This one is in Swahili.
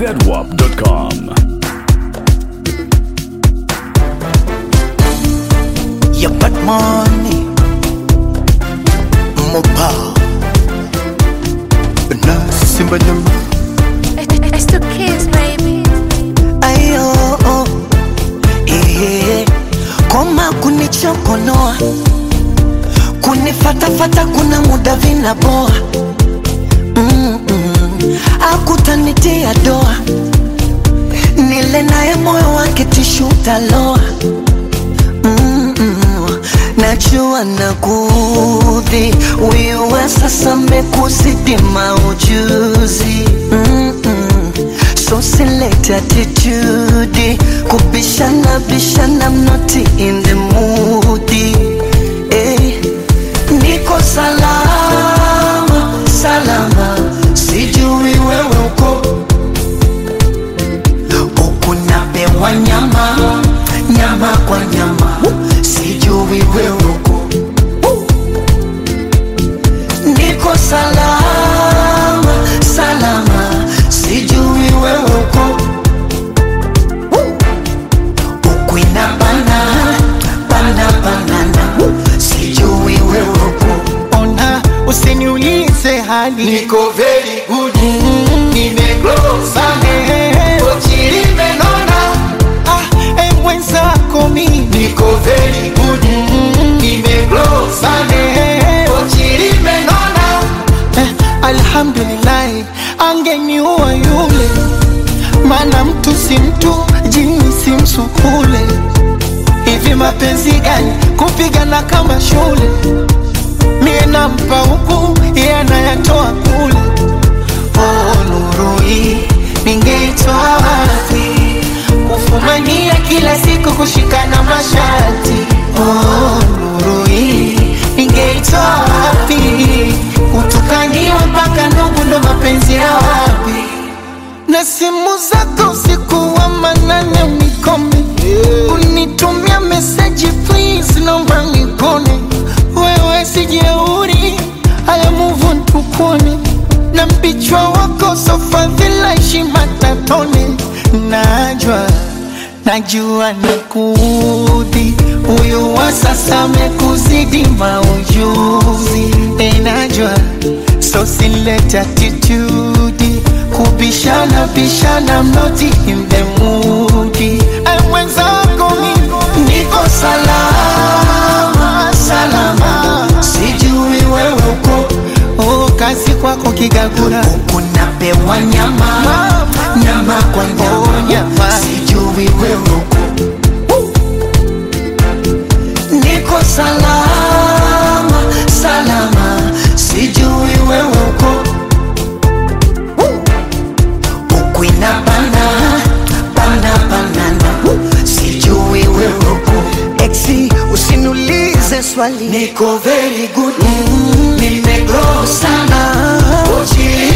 zedwap.com. You got money, mobile. Na simba nyama, It's the kids, baby. ayo, oh, eh, koma kunichokonoa, kunifatafata, kuna muda vinaboa, mm -mm. akutanitia doa, nile naye moyo wake tishu taloa Mm-mm. Najua nakudhi wiwe sasa mekuzidi maujuzi Mm-mm. So select attitude kubishana bishana I'm not in the mood eh. Niko salama salama sijui wewe uko huku napewa nyama nyama kwa nyama sijui wewe uko niko salama salama sijui wewe uko huku inabana bana banana sijui wewe uko ona usiniulize hali niko very good nimegrow sana Eh, limenona ah, eh, mwenzako mimi niko very good nimegrow sana Eh, limenona eh, alhamdulillahi angeniua yule maana mtu si mtu jini si msukule hivi mapenzi gani kupigana kama shule mie nampa huku iye anayatoa kule oh, nuru hii ningeitwa wapi kufumania kila siku kushikana mashati oh, nuru hii ningeitwa wapi kutukaniwa mpaka ndugu ndo mapenzi ya wapi na simu zako usiku wa manane unikome unitumia meseji please naomba nikone wewe sijeuri haya muvu ntukone na mpichwa wako sofadhila heshima tatone najwa najua nakudhi huyu wa sasa amekuzidi maujuzi enajwa so silete attitude kubishana bishana mnoti in the mood Ay, mwenzako mimi niko salama salama sijui wewe uko oh, kazi kwako kigagura huku napewa nyama nyama kwa Oh, nyama nyama. sijui wewe uko niko salama salama sijui wewe uko huku inabana bana banana sijui wewe uko exi usiniulize swali niko very good nimegrow sana Uchi